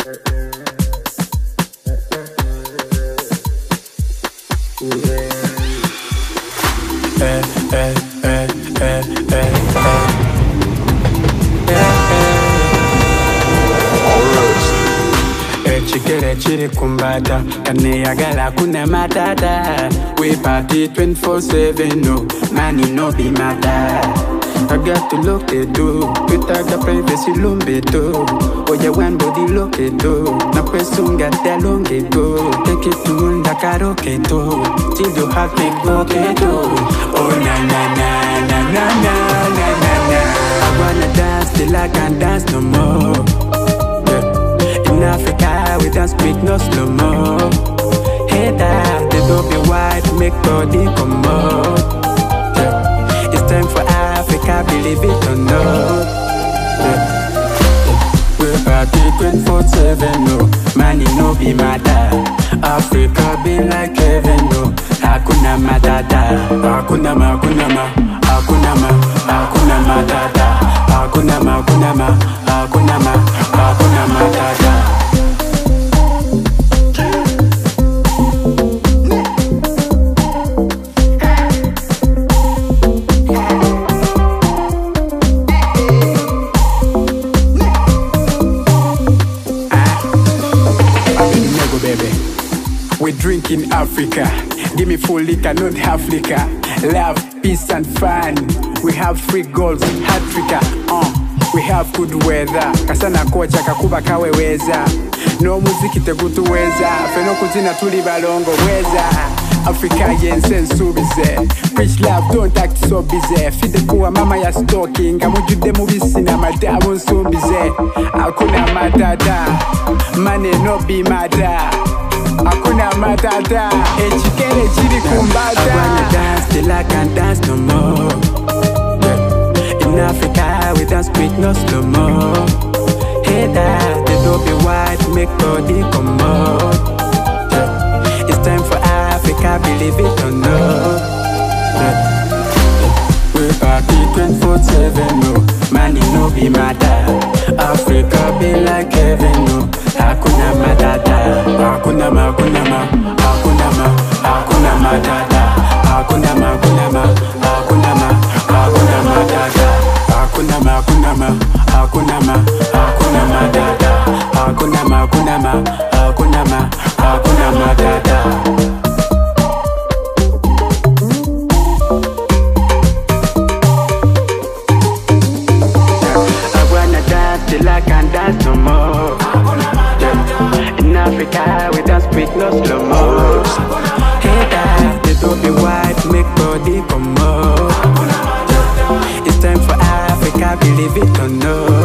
Eh, eh, eh, eh, eh, eh. ekigere kiri kumbata kaneyagala kuna matata we party 24/7 no money no be matter I got to look it do Kutaga privacy lumbe do Oya one body look it do Na kwesunga talonge go Take it to unda karaoke do Till you have me go do Oh na na na na na na na na na I wanna dance till I can't dance no more yeah. In Africa, we don't speak no slow mo. Hey, that they don't be white, make body come out. Yeah. It's time for Africa, believe it or not. Yeah. We party 24/7, no money no be matter. Africa be like heaven, no hakuna matata, hakuna ma, hakuna ma, hakuna ma, hakuna matata, hakuna ma, hakuna ma, hakuna ma, hakuna matata. Nego baby. We drink in Africa. Give me full liquor, not half liquor. Love, peace and fun. We have free goals, Africa. Uh. We have good weather. Kasana kocha kakuba kaweweza. No muziki tegutuweza. Feno kuzina tuli balongo weza. Africa yense nsubize Preach love don't act so busy Fide kuwa mama ya stalking Ngamujudde mubisi na madabu nsumbize Hakuna matata Money no be matter Hakuna matata Ekigere kiri kumbata I wanna dance till I can't dance no more yeah. In Africa we don't speak no slow mo Hey that they don't be white make body come out yeah. It's time for Africa believe it or not yeah. We party 24/7 no money no be matter Africa be like heaven no Hakuna matata Hakuna ma hakuna ma Hakuna ma Hakuna matata Hakuna ma hakuna ma Hakuna ma Hakuna matata Hakuna ma hakuna ma Hakuna ma Hakuna matata Hakuna ma hakuna ma Hakuna ma Hakuna matata I wanna dance till I can't dance no more. Yeah. In Africa, we don't speak no slow mo. Hey, that they don't be white, make body come out. Yeah. It's time for Africa, believe it or not.